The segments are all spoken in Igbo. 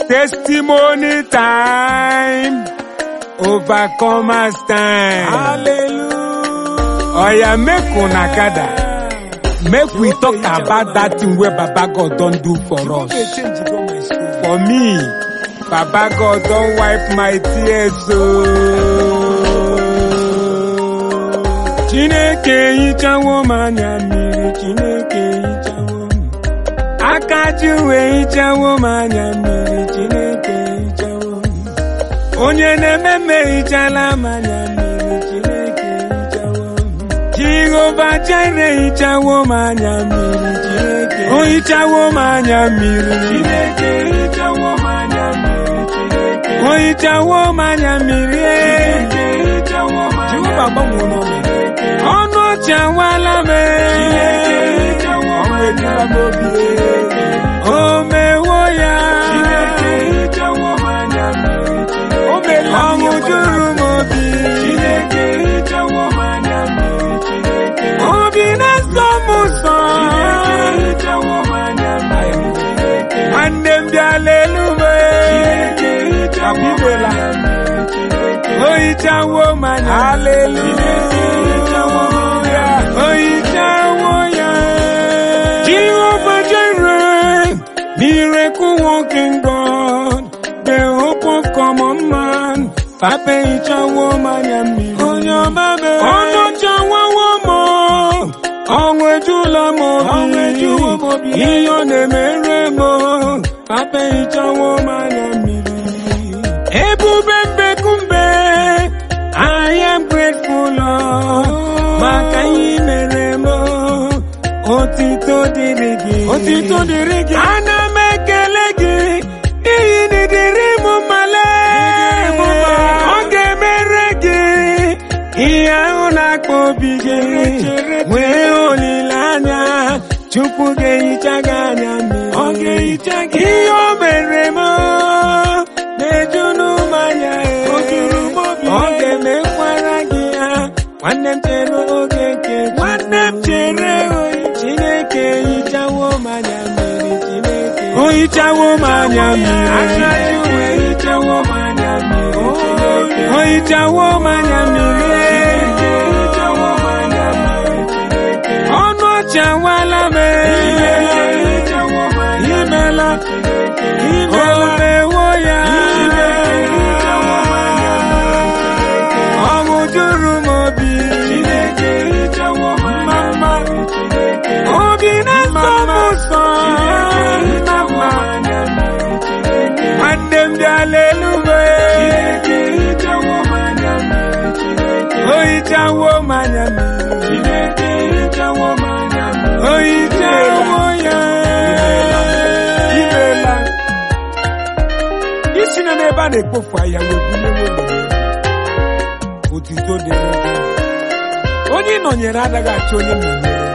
Testimony time. Overcomers time. Hallelujah. Oya make una gather. Make we talk about that thing wey Baba God don do for us. Dey change go my story. For me, Baba God don wipe my tears ooo. Chineke hichawo m anya mmiri, Chineke hichawo m. Aka ji wee hichawo m anya mmiri, Chineke hichawo m. Onye na-eme mme hichala m anya mmiri, Chineke hichawo m. Jehova Jire hichawo m anya mmiri, Chineke. O hichawo m anya mmiri, Chineke hichawo m anya mmiri, Chineke. O hichawo m anya mmiri, Chineke hichawo m anya Jehova gbanwere ọnọdụ. ọnụ ọchị awala m Ọnwụ ejula m obi. o mewo ya O meela m ọṅụ ihe juru m obi obi na-asọ m ụsọ nwanne m bịala elu m Abibela. o hichawo m anya Hallelujah. o hichawo ya Jehovah Jireh miracle working God the hope of common man Papa hichawo m anya mmiri onye ọma mere ọnụ chawawo m ọnwụ ejula m Ọnwụ ejula m obi obi. ihe ọ na-emere m Papa hichawo m anya mmiri ebube mbekumbe I am grateful Lord maka ihe i mere m otito dịrị gị Otito dịrị gị. ana m ekele gị n'ihi na ịdịrị m mmale Ịdịrị m mma. ọ ga-emere gị ihe ahụ na-akpọ obi gị Chere, chere. nwee olileanya Chukwu ga-ehicha gị anya mmiri Ọ ga-ehicha gị. ihe o mere m na-eju n'ụmanya O juru m obi. ọ ga-emekwara gị ya nwanne m chere oge nke Nwanne m chere oyi. Chineke hichawo m anya mmiri Chineke o hichawo m anya mmiri Aka ji wee hichawo m anya mmiri. Chineke o hichawo m anya mmiri ọnụ ọchị awala m imela imela mewo ya ọṅụ juru m obi mama obi na-asọ m ụsọ mama nwanne m bịala elu m o hichawo m anya mmiri o hichawo ya Imeela. Isi na n'ebe a na-ekpofu ahịa wee bunye nwere otito dịrị gị. Onye ị nọnyere adaghị achọ onye nọnyere.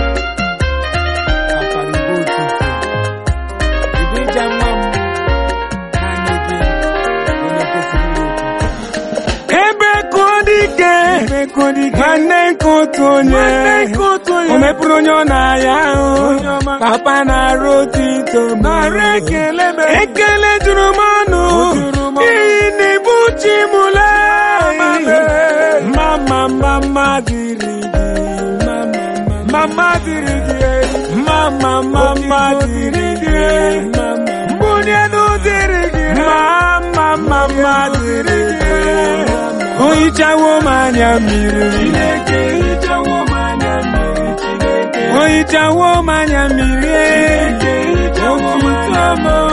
Kapara igbe otito. Ebe ịja nwa m naanị gị onye kwesịrị inwe otito. ebe ka ọ dị ike Ebe ka ọ dị ike. nwanne nke otu onye Nwanne nke otu onye. o mepụrụ onye ọ na-aya ahụ Onye ọma. papa na-arụ otito m. Nara ekele m. ekele juru m ọnụ O juru m ọnụ. n'ihi na ibu chi m Mama lee mee. mama mama dịrị gị mama mama Mama dịrị gị. mama mama Otito dịrị dịrị gị gị. mama Mbunye elu dịrị gị. mama mama dịrị gị o hichawo m anya mmiri o hichawo m anya mmiri otito m